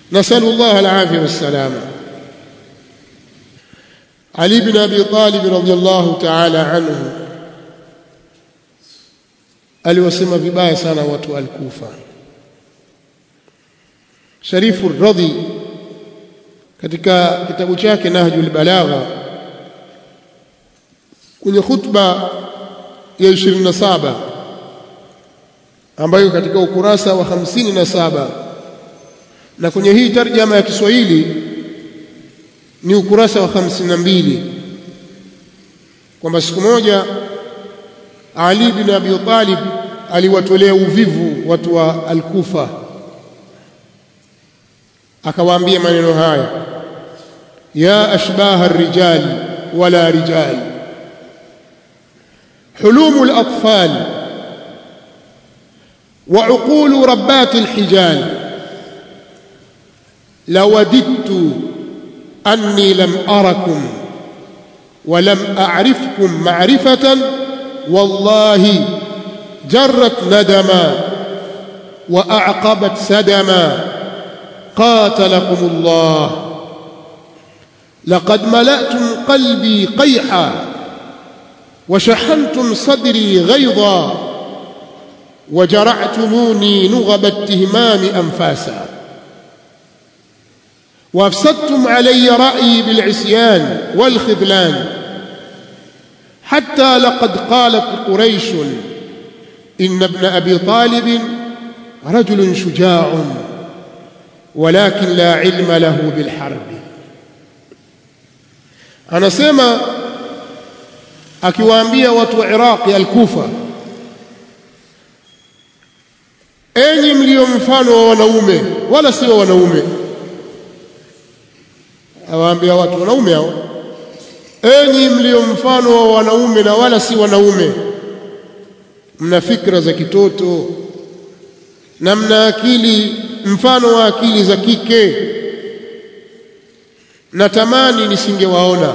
نسأل الله العافية والسلامة علي بن أبي طالب رضي الله تعالى عنه aliwasema vibaya sana watu al-Kufa Sharifu Radhi katika kitabu chake Nahjul Balagha kwenye khutba ya 27 ambayo katika ukurasa wa 57 na kwenye hii tarjama ya Kiswahili ni ukurasa wa 52 kwamba siku moja Ali bin Abi Talib aliwatolea uvivu watu wa Al-Kufa akawaambia maneno haya ya ashbaha ar-rijal wala rijal حلوم الأطفال وعقول ربات الحجال لوددت أني لم أركم ولم أعرفكم معرفة والله جرت ندما وأعقبت سدما قاتلكم الله لقد ملأتم قلبي قيحا وشحنتم صدري غيظا وجرعتموني نغب التهمام أنفاسا وافسدتم علي رأيي بالعصيان والخذلان حتى لقد قالت قريش إن ابن أبي طالب رجل شجاع ولكن لا علم له بالحرب أنا سيما akiwaambia watu wa Iraq al-Kufa enyi mlio mfano wa wanaume wala sio wanaume awaambia watu wanaume hao enyi mlio mfano wa wanaume na wala si wanaume mna fikra za kitoto na mna akili mfano wa akili za kike natamani nisingewaona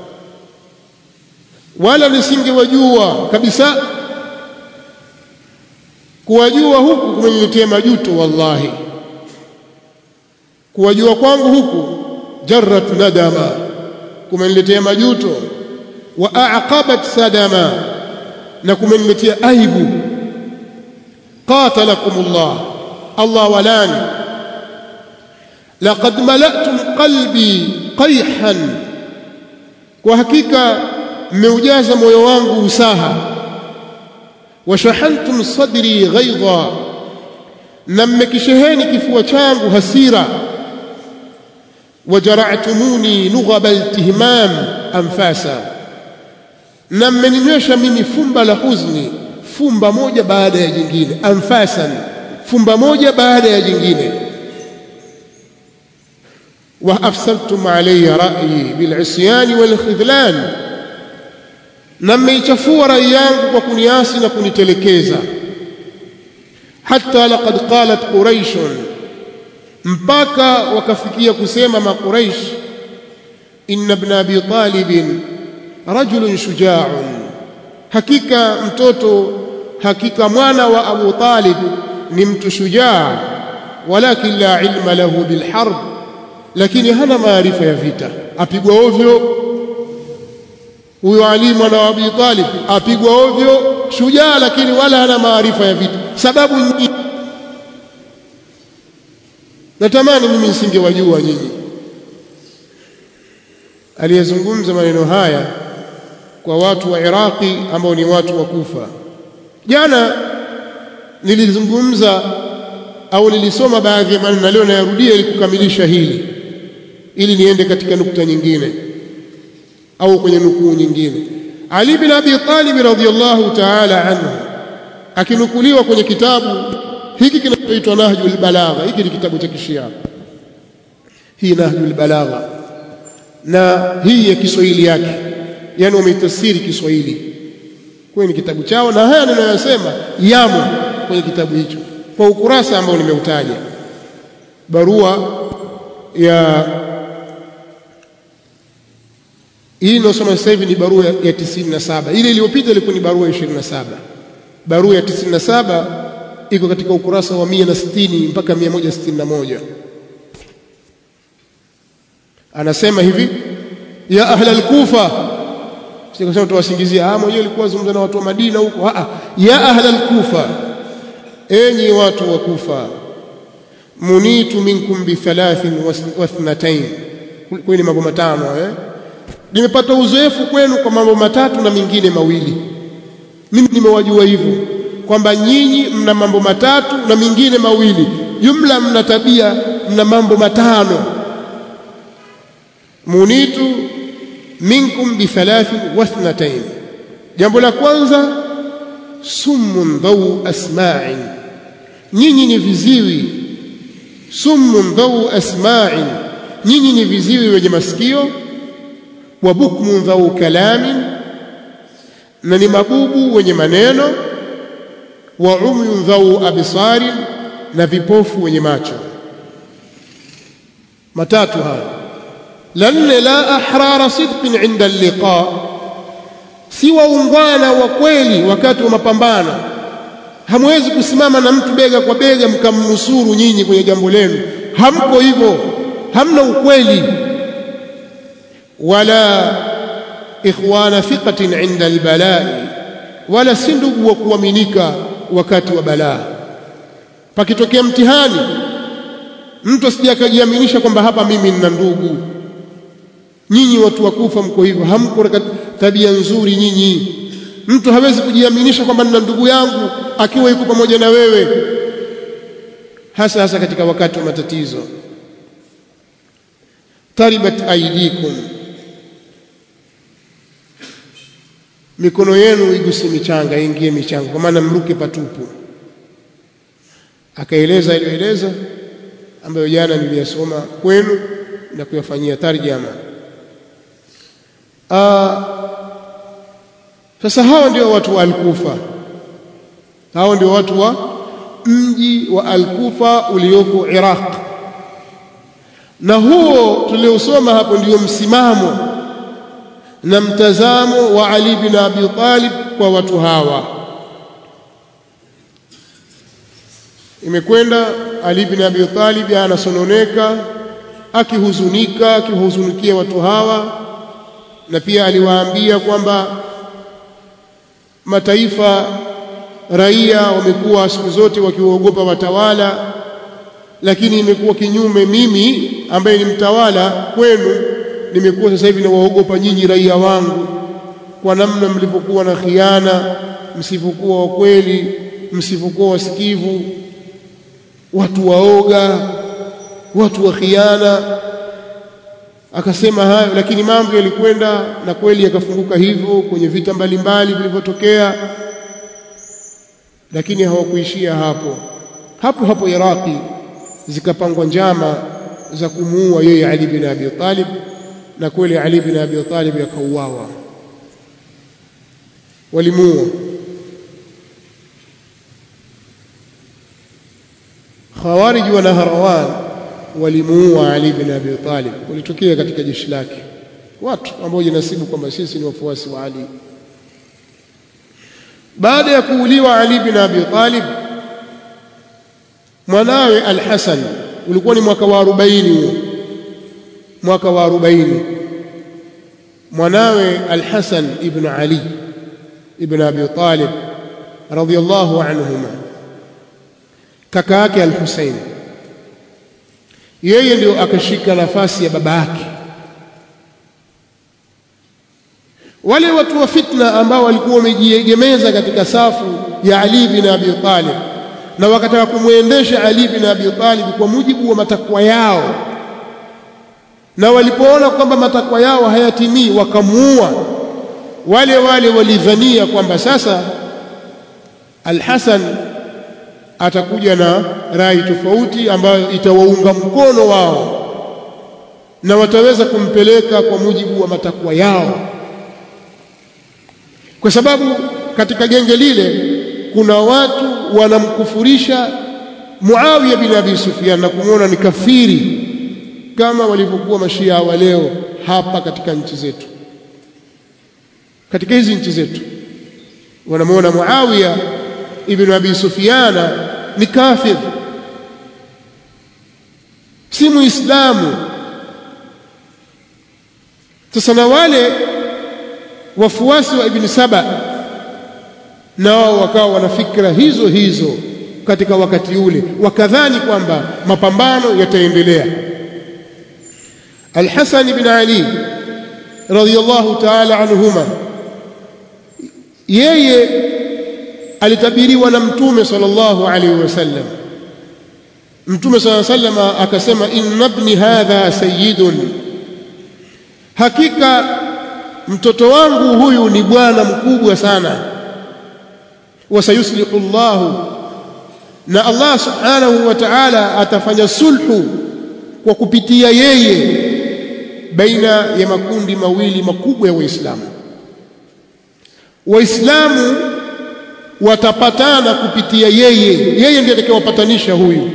wala nisingewajua kabisa kuwajua huku kumeniletea majuto wallahi kuwajua kwangu huku jarrat nadama kumeniletea majuto wa aqabat sadama na kumeniletea aibu qatalakumullah Allah walani laqad mala'tum qalbi qayhan kwa hakika mmeujaza moyo wangu usaha washahantum sadri ghaidha na mmekisheheni kifua changu hasira wajara'tumuni nughaba altihmam anfasa na mmeninywesha mimi fumba la huzni fumba moja baada ya jingine anfasan fumba moja baada ya jingine wa afsadtum alayya ra'yi bil'isyan walkhidlan na mmeichafua rai yangu kwa kuniasi na kunitelekeza hata laqad qalat quraish mpaka wakafikia kusema maquraish inna ibn abi talib rajulun shuja'un hakika mtoto hakika mwana wa abu talib ni mtu shujaa walakin la ilma lahu bilharb lakini hana maarifa ya vita apigwa ovyo huyo Ali mwana wa Abi Talib apigwa ovyo shujaa lakini wala hana maarifa ya vita sababu nyingi natamani mimi nisingewajua nyinyi aliyezungumza maneno haya kwa watu wa Iraqi ambao ni watu wa Kufa jana nilizungumza au nilisoma baadhi ya maneno leo nayarudia ili kukamilisha hili ili niende katika nukta nyingine au kwenye nukuu nyingine Ali bin Abi Talib radhiyallahu ta'ala anhu akinukuliwa kwenye kitabu hiki kinachoitwa Nahjul Balagha hiki ni kitabu cha Kishia hii Nahjul Balagha na hii ya Kiswahili yake yani wametafsiri Kiswahili kwenye kitabu chao na haya ninayosema yamo kwenye kitabu hicho kwa ukurasa ambao nimeutaja barua ya hii inayosoma sasa hivi ni barua ya 97 ile iliyopita ilikuwa ni barua ya 27 barua ya 97 iko katika ukurasa wa 160 mpaka 161 anasema hivi ya ahla al-Kufa sikasema tuwasingizia ah mwenyewe alikuwa zungumza na watu wa Madina huko ah ya ahla al-Kufa enyi watu wa Kufa munitu minkum bi thalathin wa ithnatayn kwani mambo matano eh nimepata uzoefu kwenu kwa mambo matatu na mingine mawili mimi nimewajua hivyo kwamba nyinyi mna mambo matatu na mingine mawili jumla mna tabia mna mambo matano munitu minkum bi thalathin wa ithnatayn jambo la kwanza summun dhau asma'in nyinyi ni viziwi summun dhau asma'in nyinyi ni viziwi wenye masikio wa bukmun dhau kalamin na ni mabubu wenye maneno wa umyun dhau absarin na vipofu wenye macho matatu haya la nne la ahrara sidqin inda alliqa si waungwana wa kweli wakati wa mapambano hamwezi kusimama na mtu bega kwa bega mkamnusuru nyinyi kwenye jambo lenu hamko hivyo hamna ukweli wala ikhwana thiqatin inda albalai wala si ndugu wa kuaminika wakati wa balaa pakitokea mtihani mtu asije akajiaminisha kwamba hapa mimi nina ndugu nyinyi watu wakufa mko hivyo hamko tabia nzuri nyinyi mtu hawezi kujiaminisha kwamba nina ndugu yangu akiwa yuko pamoja na wewe hasa hasa katika wakati wa matatizo taribat aidikum mikono yenu iguse michanga ingie michanga kwa maana mruke patupu akaeleza aliyoeleza ambayo jana niliyasoma kwenu na kuyafanyia tarjama Aa, sasa hawa ndio watu wa Al-Kufa hao ndio watu wa mji wa Al-Kufa ulioko Iraq na huo tuliosoma hapo ndio msimamo na mtazamo wa Ali bin Abi Talib kwa watu hawa imekwenda Ali bin Abi Talib anasononeka akihuzunika akihuzunikia watu hawa na pia aliwaambia kwamba mataifa raia wamekuwa siku zote wakiwaogopa watawala lakini imekuwa kinyume mimi ambaye ni mtawala kwenu nimekuwa sasa hivi nawaogopa nyinyi raia wangu kwa namna mlivyokuwa na khiana msivyokuwa wa kweli msivyokuwa wasikivu watu waoga watu wa khiana akasema hayo lakini mambo yalikwenda na kweli yakafunguka hivyo kwenye vita mbalimbali vilivyotokea lakini hawakuishia hapo hapo hapo Iraki zikapangwa njama za kumuua yeye Ali bin Abi Talib na kweli Ali bin Abi Talib yakauawa walimuua Khawarij wa Nahrawan walimuua Ali bin Abi Talib walitokea katika jeshi lake watu ambao jinasibu kwamba sisi ni wafuasi wa Ali baada ya kuuliwa Ali bin Abi Talib mwanawe Al-Hasan ulikuwa ni mwaka wa 40 huo mwaka wa 40 mwanawe Al-Hasan ibn Ali ibn Abi Talib radiyallahu anhuma kaka yake Al-Husayn yeye ndio akashika nafasi ya baba yake wale watu wa fitna ambao walikuwa wamejiegemeza katika safu ya Ali bin Abi Talib na wakataka kumwendesha Ali bin Abi Talib kwa mujibu wa matakwa yao na walipoona kwamba matakwa yao hayatimii wakamuua wale wale walidhania kwamba sasa Al-Hasan atakuja na rai tofauti ambayo itawaunga mkono wao na wataweza kumpeleka kwa mujibu wa matakwa yao kwa sababu katika genge lile kuna watu wanamkufurisha Muawiya bin Abi Sufyan na kumwona ni kafiri kama walivyokuwa mashia wa leo hapa katika nchi zetu katika hizi nchi zetu wanamwona Muawiya ibn Abi Sufyana ni kafir si muislamu sasa na wale wafuasi wa ibn Saba nao wakawa wana fikra hizo hizo katika wakati ule wakadhani kwamba mapambano yataendelea Al-Hasan ibn Ali radhiyallahu ta'ala anhuma yeye alitabiriwa na mtume sallallahu alaihi wasallam mtume sallallahu alaihi wasallam akasema inna ibni hadha sayyidun hakika mtoto wangu huyu ni bwana mkubwa sana wasayuslihu Allah na Allah subhanahu wa ta'ala atafanya sulhu kwa kupitia yeye baina ya makundi mawili makubwa ya waislamu waislamu watapatana kupitia yeye yeye ndiye atakayewapatanisha huyu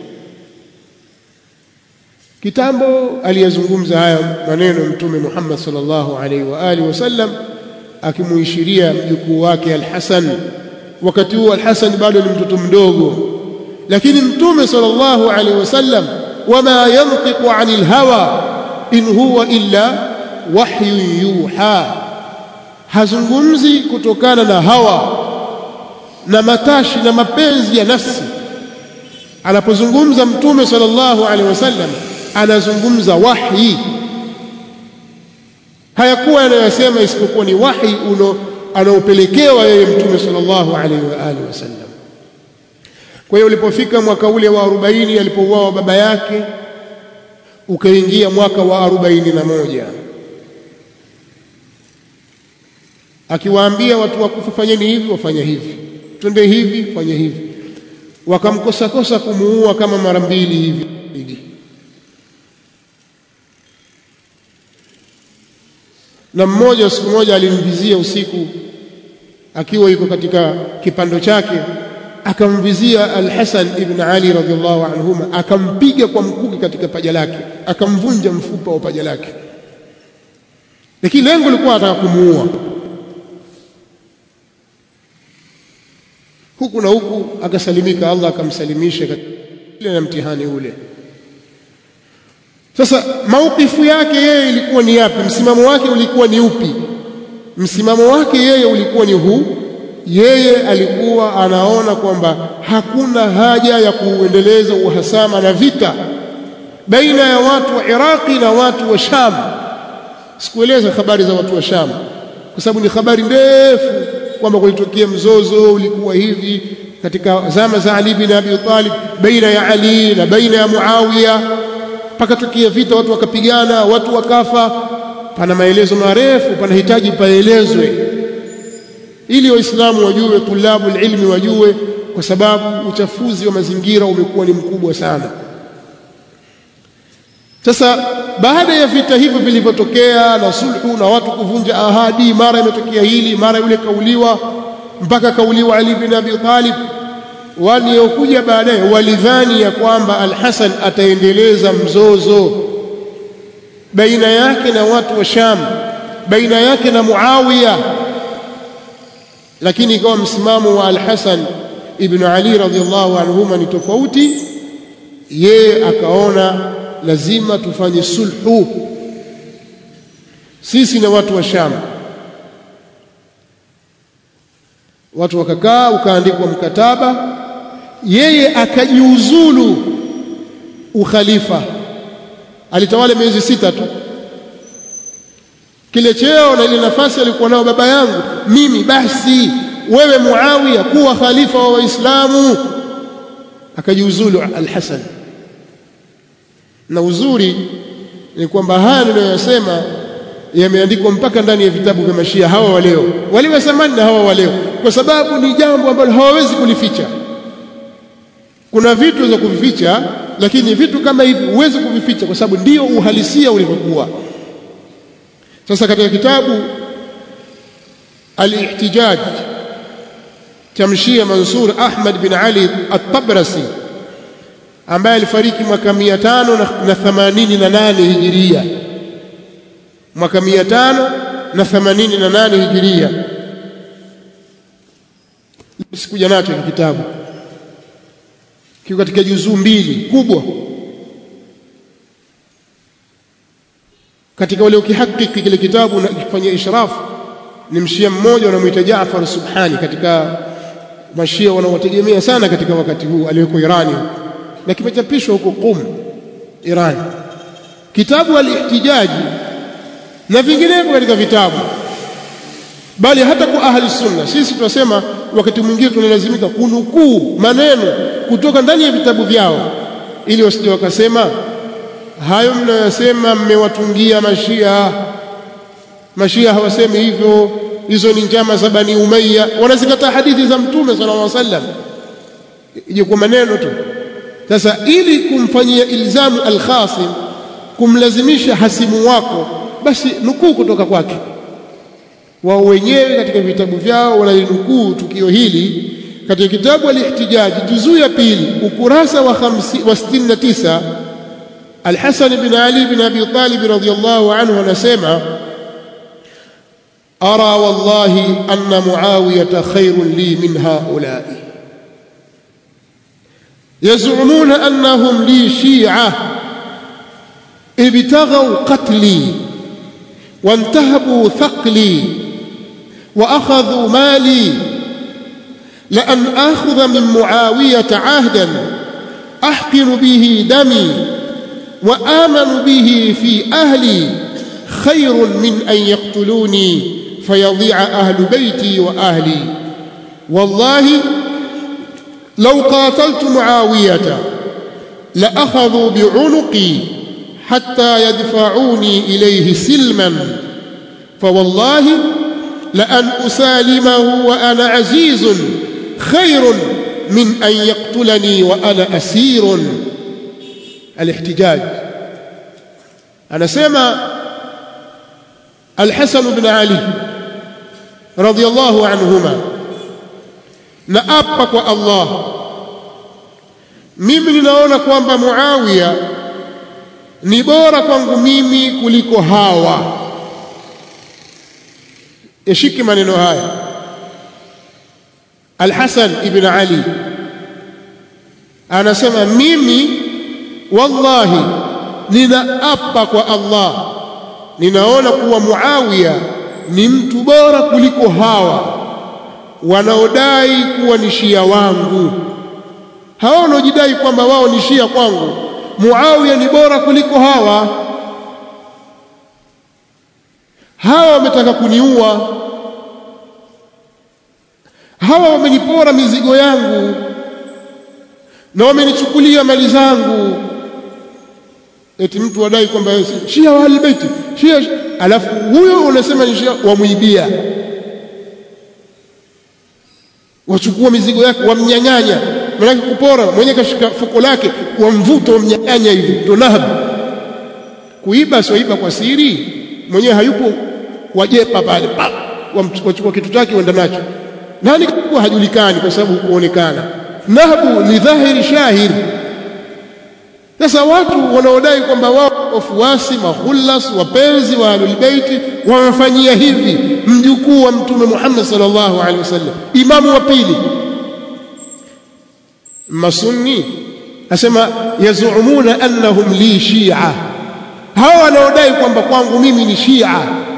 kitambo aliyazungumza haya maneno mtume Muhammad sallallahu alaihi wa alihi wasallam akimuishiria mjukuu wake Al-Hasan wakati huo Al-Hasan bado ni mtoto mdogo lakini mtume sallallahu alaihi wasallam wama yantiqu anil hawa in huwa illa wahyu yuha hazungumzi kutokana na hawa na matashi na mapenzi ya nafsi anapozungumza mtume sallallahu alaihi wasallam anazungumza wahi hayakuwa anayosema isipokuwa ni wahi uno anaopelekewa yeye mtume sallallahu alaihi wa alihi wasallam kwa hiyo ulipofika mwaka ule wa 40 alipouawa baba yake ukaingia mwaka wa 41 akiwaambia watu wakufa fanyeni hivi wafanya hivi twende hivi fanya hivi wakamkosa kosa kumuua kama mara mbili hivi na mmoja siku moja alimvizia usiku akiwa yuko katika kipando chake akamvizia Al-Hasan ibn Ali radhiallahu anhuma akampiga kwa mkuki katika paja lake akamvunja mfupa wa paja lake lakini lengo lilikuwa ataka kumuua huku na huku akasalimika Allah akamsalimisha ile na mtihani ule sasa maukifu yake yeye ilikuwa ni yapi msimamo wake ulikuwa ni upi msimamo wake yeye ulikuwa ni huu yeye alikuwa anaona kwamba hakuna haja ya kuendeleza uhasama na vita baina ya watu wa Iraqi na watu wa Sham sikueleza habari za watu wa Sham kwa sababu ni habari ndefu kwamba kulitokea mzozo ulikuwa hivi katika zama za Ali bin Abi Talib baina ya Ali na baina ya Muawiya pakatokea vita watu wakapigana watu wakafa pana maelezo marefu panahitaji paelezwe ili waislamu wajue tulabu ilmi wajue kwa sababu uchafuzi wa mazingira umekuwa ni mkubwa sana sasa baada ya vita hivyo vilivyotokea na sulhu na watu kuvunja ahadi mara imetokea hili mara yule kauliwa mpaka kauliwa Ali bin Abi Talib waliokuja baadaye walidhani ya kwamba Al-Hasan ataendeleza mzozo baina yake na watu wa Sham baina yake na Muawiya lakini ikawa msimamo wa Al-Hasan ibn Ali radhiallahu anhuma ni tofauti yeye akaona lazima tufanye sulhu sisi na watu wa Sham watu wakakaa ukaandikwa mkataba yeye akajiuzulu ukhalifa alitawala miezi sita tu kile cheo na ile nafasi alikuwa nao baba yangu mimi basi wewe Muawiya kuwa khalifa wa Waislamu akajiuzulu al-Hasan na uzuri ni kwamba haya niliyosema yameandikwa mpaka ndani ya vitabu vya mashia hawa wa leo wale wa zamani na hawa wa leo kwa sababu ni jambo ambalo hawawezi kulificha kuna vitu za kuvificha lakini vitu kama hivi huwezi kuvificha kwa sababu ndio uhalisia ulivyokuwa sasa katika kitabu al-ihtijaj cha mshia Mansur Ahmad bin Ali at-Tabrasi ambaye alifariki mwaka 588 hijiria mwaka 588 hijiria sikuja nacho kitabu kiko katika juzuu mbili kubwa katika wale ukihakiki kile kitabu na kufanyia ishrafu ni mshia mmoja wanamuita Jaafar Subhani katika mashia wanaotegemea sana katika wakati huu aliyoko Irani na kimechapishwa huko Qum Iran kitabu al-ihtijaji na vinginevyo katika vitabu bali hata kwa ahli sunna sisi tunasema wakati mwingine tunalazimika kunukuu maneno kutoka ndani ya vitabu vyao ili wasije wakasema hayo mnayosema mmewatungia mashia mashia hawasemi hivyo hizo ni njama za bani umayya wanazikataa hadithi za mtume sallallahu alaihi wasallam ije kwa maneno tu sasa ili kumfanyia ilzamu alkhasim kumlazimisha hasimu wako basi nukuu kutoka kwake wao wenyewe katika vitabu vyao wanalinukuu tukio hili katika kitabu al-ihtijaji juzuu ya pili ukurasa wa 69 Al-Hasan bin Ali bin Abi Talib radhiyallahu anhu anasema ara wallahi anna muawiyata khairun li min haula'i يزعمون أنهم لي شيعة ابتغوا قتلي وانتهبوا ثقلي وأخذوا مالي لأن آخذ من معاوية عهدا أحقن به دمي وآمن به في أهلي خير من أن يقتلوني فيضيع أهل بيتي وأهلي والله لو قاتلت معاوية لأخذوا بعنقي حتى يدفعوني إليه سلما فوالله لأن أسالمه وأنا عزيز خير من أن يقتلني وأنا أسير الاحتجاج أنا سمع الحسن بن علي رضي الله عنهما naapa kwa Allah mimi ninaona kwamba Muawiya ni bora kwangu mimi kuliko hawa yashiki maneno haya Al-Hasan ibn Ali anasema mimi wallahi ninaapa kwa Allah ninaona kuwa Muawiya ni mtu bora kuliko hawa wanaodai kuwa ni shia wangu hawa wanaojidai kwamba wao ni shia kwangu Muawiya ni bora kuliko hawa hawa wametaka kuniua hawa wamenipora mizigo yangu na wamenichukulia mali zangu eti mtu wadai kwamba shia wa albaiti shia alafu huyo unasema ni shia wamuibia wachukua mizigo yake wamnyang'anya manake kupora mwenye kashika fuko lake wamvuta wamnyang'anya hivi ndo nahab kuiba sio iba kwa siri mwenyewe hayupo wajepa pale wachukua kitu chake wenda nacho nani kwa hajulikani kwa sababu hukuonekana nahbu ni dhahiri shahiri sasa watu wanaodai kwamba wao wafuasi mahullas wapenzi wa ahlul baiti wamefanyia hivi mjukuu wa mtume Muhammad sallallahu alaihi wasallam imamu wa pili masunni asema yazumuna annahum li shia hawa wanaodai kwamba kwangu mimi ni shia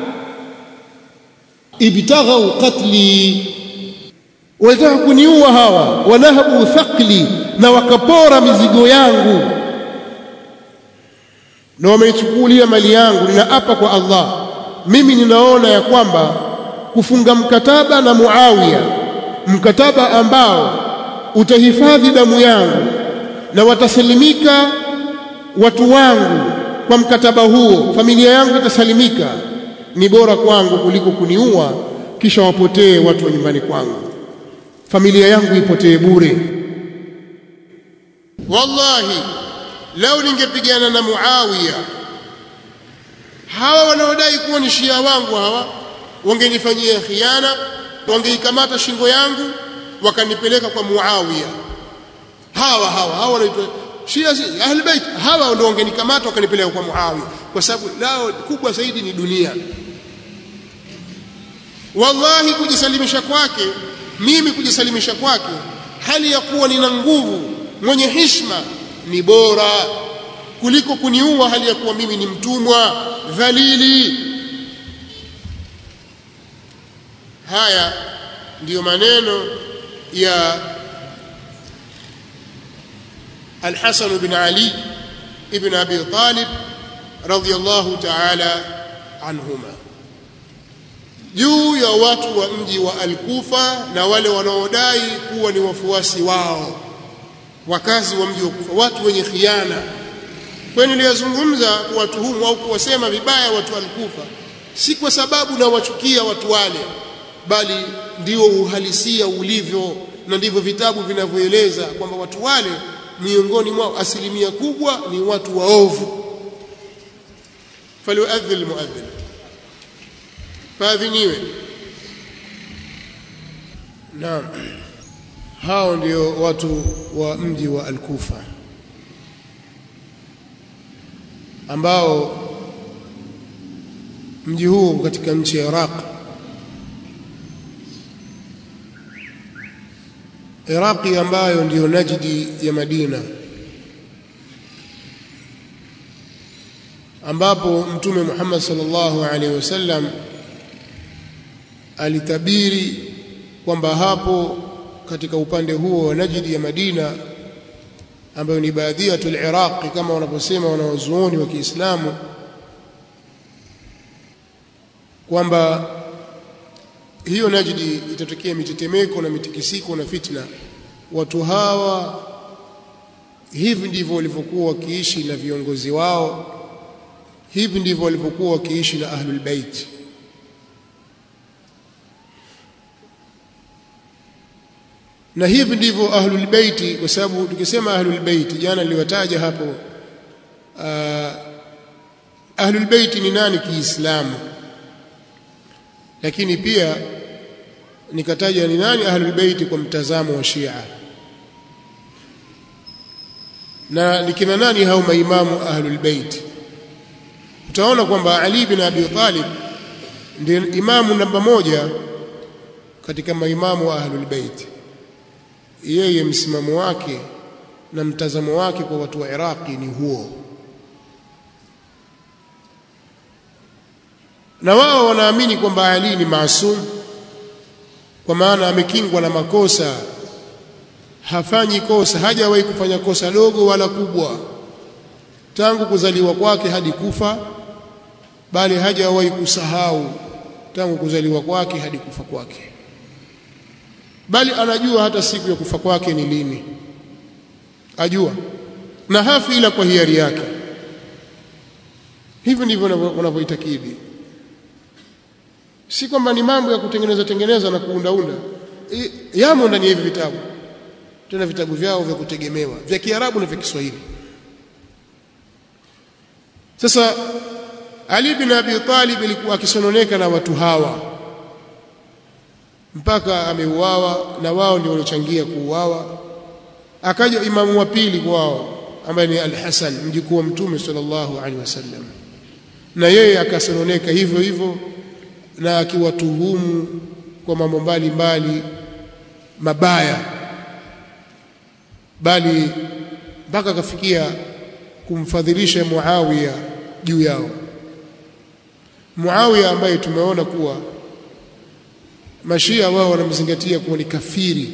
ibtaghau qatli walitaka kuniua hawa wanahabu thaqli na wakapora mizigo yangu na wameichukulia mali yangu ninaapa kwa Allah mimi ninaona ya kwamba kufunga mkataba na Muawiya mkataba ambao utahifadhi damu yangu na watasalimika watu wangu kwa mkataba huo familia yangu itasalimika ni bora kwangu kuliko kuniua kisha wapotee watu wa nyumbani kwangu familia yangu ipotee bure wallahi lau ningepigana na Muawiya hawa wanaodai kuwa ni shia wangu hawa wangenifanyia khiana wangeikamata shingo yangu wakanipeleka kwa Muawiya hawa hawa hawa wanaitwa shia ahlul bait hawa ndio wangenikamata wakanipeleka kwa Muawiya kwa sababu lao kubwa zaidi ni dunia wallahi kujisalimisha kwake mimi kujisalimisha kwake hali ya kuwa nina nguvu mwenye hishma ni bora kuliko kuniua hali ya kuwa mimi ni mtumwa dhalili haya ndiyo maneno ya Al-Hasan bin Ali ibn Abi Talib radhiyallahu ta'ala anhuma juu ya watu wa mji wa Al-Kufa na wale wanaodai kuwa ni wafuasi wao wakazi wa mji wa Kufa watu wenye khiana kwa niliyazungumza kuwatuhumu au kuwasema vibaya watu wa Al-Kufa si kwa sababu na wachukia watu wale bali ndio uhalisia ulivyo na ndivyo vitabu vinavyoeleza kwamba watu wale miongoni mwao asilimia kubwa ni watu waovu falyuadhdhi almuadhdhin faadhiniwe naam hao ndio watu wa mji wa al-Kufa ambao mji huu katika nchi ya Iraq Iraqi ambayo ndiyo Najdi ya Madina ambapo Mtume Muhammad sallallahu alaihi wasallam alitabiri kwamba hapo katika upande huo wa Najdi ya Madina ambayo ni baadhiyatul Iraq kama wanaposema wanawazuoni wa Kiislamu kwamba hiyo Najdi itatokea mitetemeko na mitikisiko na fitna. Watu hawa hivi ndivyo walivyokuwa wakiishi na viongozi wao, hivi ndivyo walivyokuwa wakiishi na ahlul bait. Na hivi ndivyo ahlul bait, kwa sababu tukisema ahlul bait, jana niliwataja hapo uh, ahlul bait ni nani Kiislamu lakini pia nikataja ni nani ahlul bait kwa mtazamo wa Shia na nikina nani hao maimamu ahlul bait utaona kwamba Ali bin Abi Talib ndiye imamu namba moja katika maimamu wa ahlul bait yeye msimamo wake na mtazamo wake kwa watu wa Iraqi ni huo na wao wanaamini kwamba Ali ni maasum kwa maana amekingwa na makosa hafanyi kosa hajawahi kufanya kosa dogo wala kubwa tangu kuzaliwa kwake hadi kufa bali hajawahi kusahau tangu kuzaliwa kwake hadi kufa kwake bali anajua hata siku ya kufa kwake ni lini ajua na hafi ila kwa hiari yake hivi ndivyo wanavyoitakidi si kwamba ni mambo ya kutengeneza tengeneza na kuundaunda yamo ndani ya hivi vitabu tena vitabu vyao vya kutegemewa vya Kiarabu na vya Kiswahili sasa Ali bin Abi Talib alikuwa akisononeka na watu hawa mpaka ameuawa na wao ndio waliochangia kuuawa akaja imamu wa pili kwao ambaye ni Al-Hasan mjukuu wa Mtume sallallahu alaihi wasallam na yeye akasononeka hivyo hivyo na akiwatuhumu kwa mambo mbalimbali mabaya bali mpaka akafikia kumfadhilisha Muawiya juu yao Muawiya ambaye tumeona kuwa mashia wao wanamzingatia kuwa ni kafiri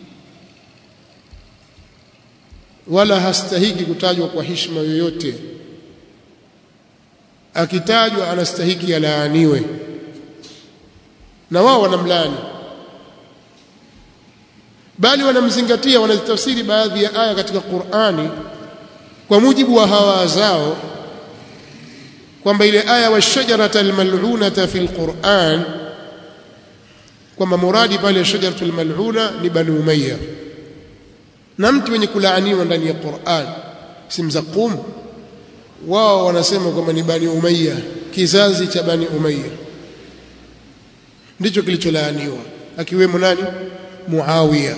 wala hastahiki kutajwa kwa heshima yoyote akitajwa anastahiki alaaniwe na wao wanamlani bali wanamzingatia wanazitafsiri baadhi ya aya katika Qur'ani kwa mujibu wa hawa zao kwamba ile aya wa shajarata almal'unata fil Qur'an kwamba muradi pale shajaratul mal'una ni bani umayya na mtu wenye kulaaniwa ndani ya Qur'an si mzaqum wao wanasema kwamba ni bani umayya kizazi cha bani umayya ndicho kilicholaaniwa akiwemo nani Muawiya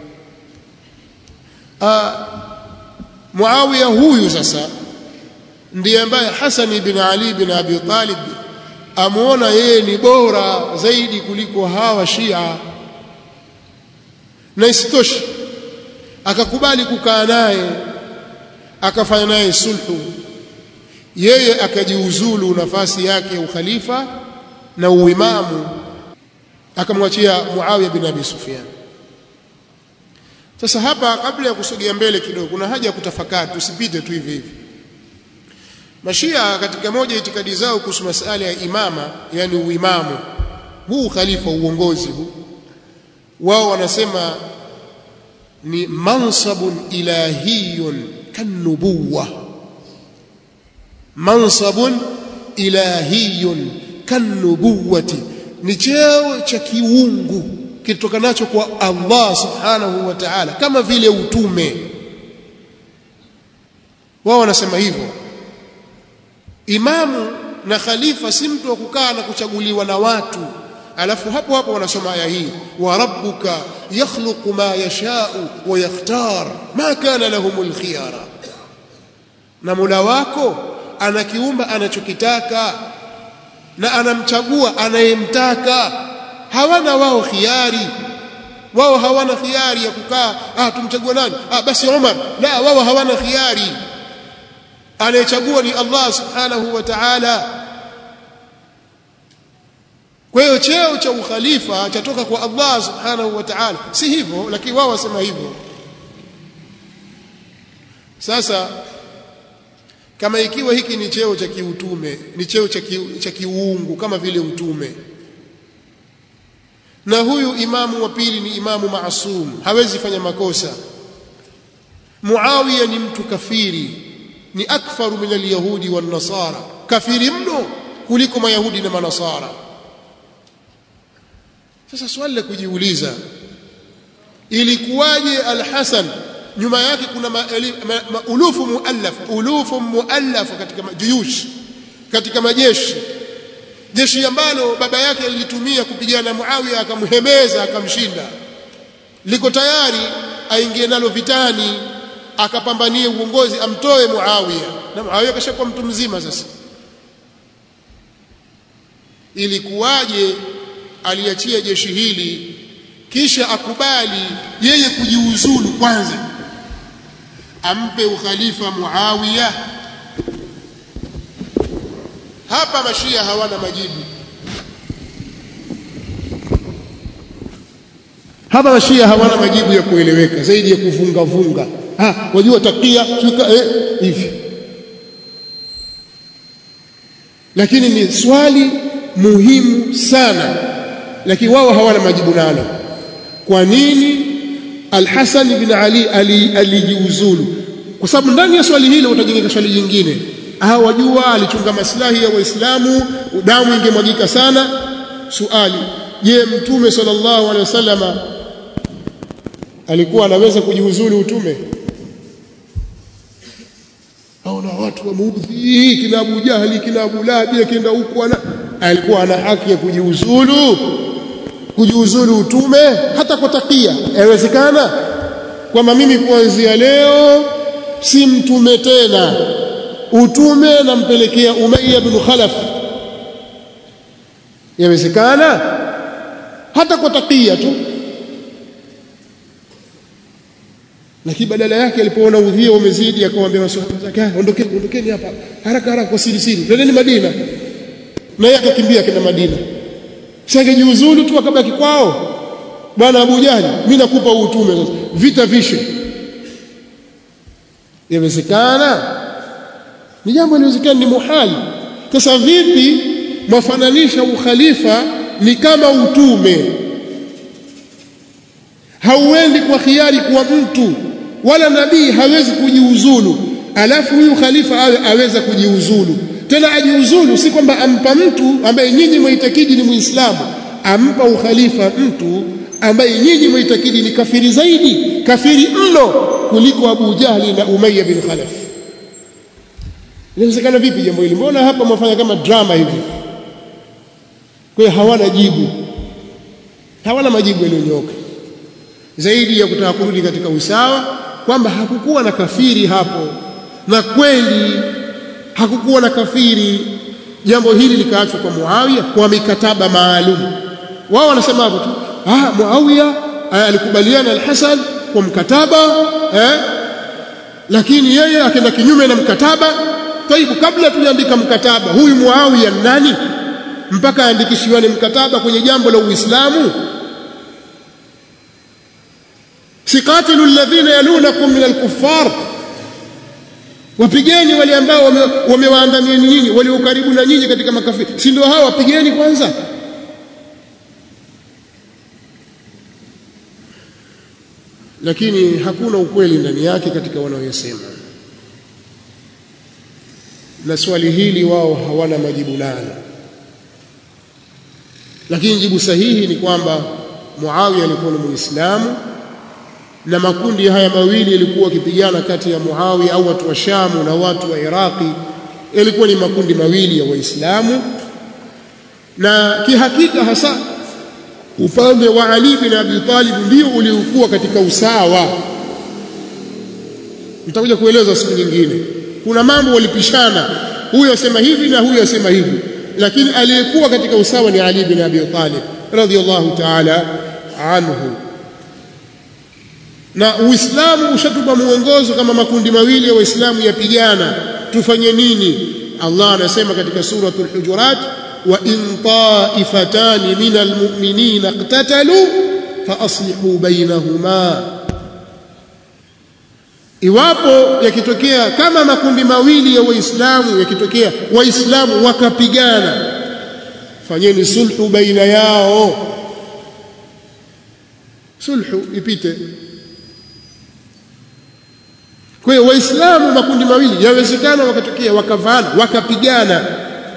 ah Muawiya huyu sasa ndiye ambaye Hassan ibn Ali ibn Abi Talib amuona yeye ni bora zaidi kuliko hawa Shia na isitoshe akakubali kukaa naye akafanya naye sulhu yeye akajiuzulu nafasi yake ukhalifa na uimamu akamwachia Muawiya bin Abi Sufyan sasa hapa kabla ya kusogea mbele kidogo kuna haja ya kutafakari tusipite tu hivi hivi Mashia katika moja itikadi zao kuhusu masala ya imama yani uimamu huu khalifa uongozi huu wao wanasema ni mansabun ilahiyun kanubuwa mansabun ilahiyun kanubuwati ni cheo cha kiungu kitokanacho kwa Allah subhanahu wa ta'ala kama vile utume wao wanasema hivyo imamu na khalifa si mtu wa kukaa na kuchaguliwa na watu alafu hapo hapo wanasoma aya hii wa rabbuka yakhluqu ma yashau wa yakhtar ma kana lahumul khiyara na Mola wako anakiumba anachokitaka na anamchagua anayemtaka hawana wao khiari wao hawana khiari ya kukaa ah tumchague nani ah basi Umar la wao hawana khiari anayechagua ni Allah subhanahu wa ta'ala kwa hiyo cheo cha ukhalifa chatoka kwa Allah subhanahu wa ta'ala si hivyo lakini wao wasema hivyo sasa kama ikiwa hiki ni cheo cha kiutume ni cheo cha ki, cha kiungu kama vile utume na huyu imamu wa pili ni imamu maasum hawezi fanya makosa Muawiya ni mtu kafiri ni akfaru min alyahudi wan nasara kafiri mno kuliko mayahudi na manasara sasa swali la kujiuliza ilikuwaje al-Hasan nyuma yake kuna maulufu ma, ma, muallaf ulufu muallaf katika juyush katika majeshi jeshi ambalo baba yake lilitumia kupigana na Muawiya akamhemeza akamshinda liko tayari aingie nalo vitani akapambanie uongozi amtoe Muawiya na Muawiya kashakuwa mtu mzima sasa ilikuwaje aliachia jeshi hili kisha akubali yeye kujiuzulu kwanza ampe ukhalifa Muawiya hapa mashia hawana majibu hapa mashia hawana majibu ya kueleweka zaidi ya kuvunga vunga ah wajua takia chuka eh hivi lakini ni swali muhimu sana lakini wao hawana majibu nalo kwa nini Al-Hasan bin Ali alijiuzulu ali kwa sababu ndani ya swali hilo utajengeka swali jingine ah wajua alichunga maslahi ya waislamu damu ingemwagika sana suali je mtume sallallahu alaihi wasallama alikuwa anaweza kujiuzulu utume au na watu wameudhi kina Abu Jahali kina Abu Lahab akienda huko ana alikuwa ana haki ya kujiuzulu kujiuzulu utume hata kwa takia yawezekana kwamba mimi kuanzia leo si mtume tena utume nampelekea Umayya bin Khalaf yawezekana hata kwa takia tu lakini badala yake alipoona udhia umezidi akamwambia maswahaba zake ondokeni ondokeni hapa haraka haraka kwa siri siri twendeni Madina na yeye akakimbia kenda Madina singejiuzulu tu akabaki kwao bwana Abu Jahli mimi nakupa utume sasa vita vishe yawezekana ni jambo linawezekana ni muhali sasa vipi mwafananisha ukhalifa ni kama utume hauendi kwa khiari kwa mtu wala nabii hawezi kujiuzulu alafu huyu khalifa awe aweza kujiuzulu tena ajiuzulu si kwamba ampa mtu ambaye nyinyi mwitakidi ni muislamu ampa ukhalifa mtu ambaye nyinyi mwitakidi ni kafiri zaidi kafiri mno kuliko Abu Jahli na Umayya bin Khalaf inawezekana vipi jambo hili mbona hapa mwafanya kama drama hivi kwa hiyo hawana jibu hawana majibu yaliyonyoka zaidi ya kutaka kurudi katika usawa kwamba hakukuwa na kafiri hapo na kweli hakukuwa na kafiri jambo hili likaachwa kwa Muawiya kwa mikataba maalum wao wanasema hapo tu ah Muawiya alikubaliana al-Hasan kwa mkataba eh lakini yeye akaenda kinyume na mkataba taibu kabla tujaandika mkataba huyu Muawiya nani mpaka aandikishiwane mkataba kwenye jambo la Uislamu siqatilu alladhina yalunakum min alkuffar wapigeni wale ambao wamewaandamia wame nyinyi walio karibu na nyinyi katika makafiri si ndio hao wapigeni kwanza lakini hakuna ukweli ndani yake katika wanaoyasema na swali hili wao hawana majibu nalo lakini jibu sahihi ni kwamba Muawiya alikuwa ni Muislamu na makundi haya mawili yalikuwa yakipigana kati ya Muawiya au watu wa Shamu na watu wa Iraqi yalikuwa ni makundi mawili ya Waislamu na kihakika hasa upande wa Ali bin Abi Talib ndio uliokuwa katika usawa nitakuja kueleza siku nyingine kuna mambo walipishana huyu asema hivi na huyu asema hivi lakini aliyekuwa katika usawa ni Ali bin Abi Talib radhiyallahu ta'ala anhu na Uislamu ushatupa muongozo kama makundi mawili ya Waislamu yapigana tufanye nini Allah anasema katika suratul hujurat wa in ta'ifatani minal mu'minina iqtatalu fa aslihu bainahuma iwapo yakitokea kama makundi mawili ya waislamu yakitokea waislamu wakapigana fanyeni sulhu baina yao sulhu ipite kwa hiyo waislamu makundi mawili yawezekana wakatokea wakavana wakapigana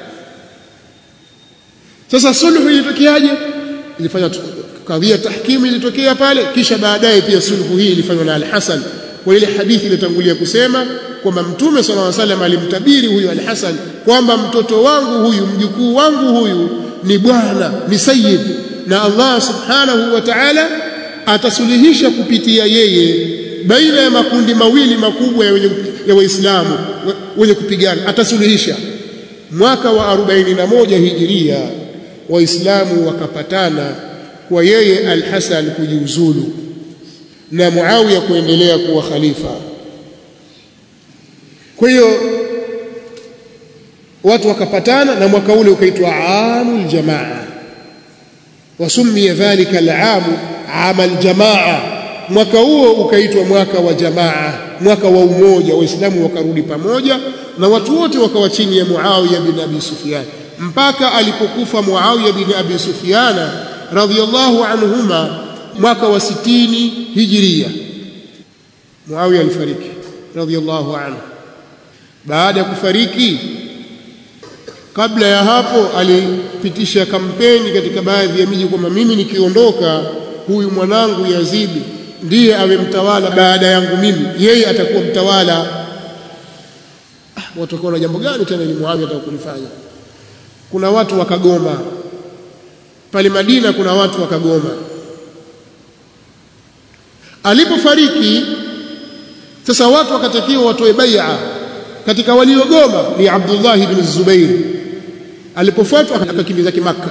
sasa sulhu ilitokeaje ilifanya kadhia tahkimu ilitokea pale kisha baadaye pia sulhu hii ilifanywa na al-Hasan kwa ile hadithi iliyotangulia kusema kwamba mtume sallallahu alaihi wasallam alimtabiri huyu al-Hasan kwamba mtoto wangu huyu mjukuu wangu huyu ni bwana ni sayyid na Allah subhanahu wa ta'ala atasuluhisha kupitia yeye baina ya makundi mawili makubwa ya, ya waislamu wenye kupigana atasuluhisha mwaka wa 41 hijiria waislamu wakapatana kwa yeye al-Hasan kujiuzulu na Muawiya kuendelea kuwa khalifa. Kwa hiyo watu wakapatana na mwaka ule ukaitwa amul jamaa, wasumia dhalika al-amu ama al-jamaa. Mwaka huo ukaitwa mwaka wa jamaa, mwaka wa umoja, Waislamu wakarudi pamoja na watu wote wakawa chini ya Muawiya bin Abi Sufyan mpaka alipokufa Muawiya bin Abi Sufyan radhiyallahu anhuma mwaka wa sitini hijiria Muawiya alifariki radhiyallahu anhu baada ya kufariki kabla ya hapo alipitisha kampeni katika baadhi ya miji kwamba mimi nikiondoka huyu mwanangu Yazidi ndiye awe mtawala baada yangu mimi yeye atakuwa mtawala ah, watu wakaona jambo gani tena ni Muawiya atakulifanya kuna watu wakagoma pale Madina kuna watu wakagoma alipofariki sasa watu wakatakiwa watoe bai'a katika waliogoma ni Abdullah ibn Zubair alipofuatwa akakimbiza Makka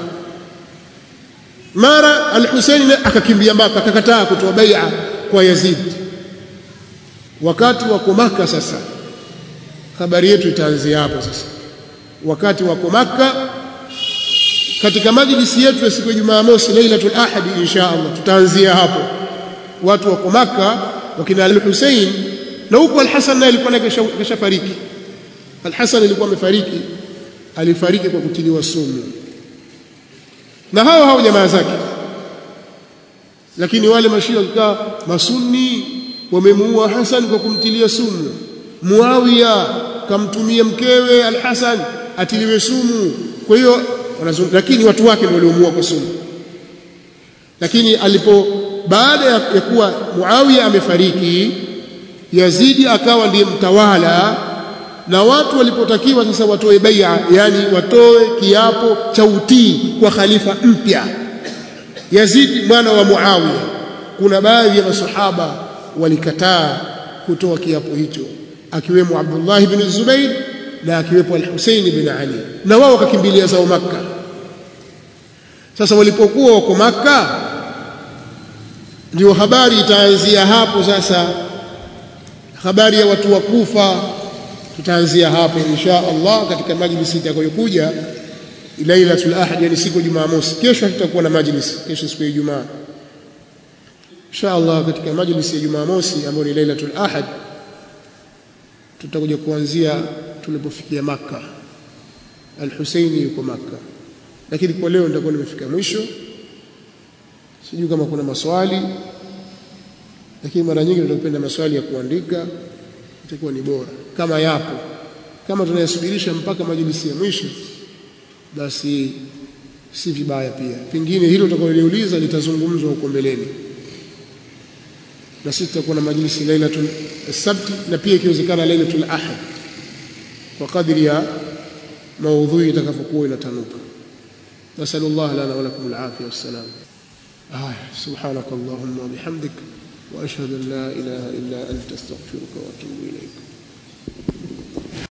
mara al-Husayn akakimbia Makka akakataa kutoa bai'a kwa Yazid wakati wako Makka sasa habari yetu itaanzia hapo sasa wakati wako Makka katika majlisi yetu ya siku ya Jumamosi Lailatul Ahad insha Allah tutaanzia hapo watu wako Makka wakina al-Hussein na huko al-Hasan naye alikuwa kashafariki al-Hasan alikuwa amefariki alifariki kwa kutiliwa sumu na hao hao jamaa zake lakini wale mashia wakikaa masunni wamemuua Hasan kwa kumtilia sumu Muawiya kamtumia mkewe al-Hasan atiliwe sumu kwa hiyo lakini watu wake ndio waliomuua kwa sumu lakini alipo baada ya kuwa Muawiya amefariki Yazidi akawa ndiye mtawala na watu walipotakiwa sasa watoe bai'a yani watoe kiapo cha utii kwa khalifa mpya Yazidi mwana wa Muawiya kuna baadhi ya masahaba walikataa kutoa kiapo hicho akiwemo Abdullah ibn Zubair na akiwepo al-Husayn ibn Ali na wao wakakimbilia zao Makka sasa walipokuwa wako Makka ndio habari itaanzia hapo sasa habari ya watu wa Kufa tutaanzia hapa insha Allah katika majlisi itakayokuja Lailatul Ahad yani siku Jumamosi kesho tutakuwa na majlisi kesho siku ya Ijumaa insha Allah katika majlisi ya Jumamosi ambayo ni Lailatul Ahad tutakuja kuanzia tulipofikia Makka Al-Husaini yuko Makka lakini kwa leo nitakuwa nimefika mwisho sijui kama kuna maswali lakini mara nyingi tunapenda maswali ya kuandika itakuwa ni bora kama yapo kama tunayasubirisha mpaka majlisi ya mwisho basi si vibaya pia pengine hilo utakaloliuliza litazungumzwa huko mbeleni na sisi tutakuwa na majlisi lailatul sabti na pia ikiwezekana lailatul ahad kwa kadri ya maudhui itakavyokuwa inatanuka nasallallahu lana wa lakum alafia wassalam aya subhanak allahumma wa bihamdik wa ashhadu an la ilaha illa anta astaghfiruka wa atubu ilaik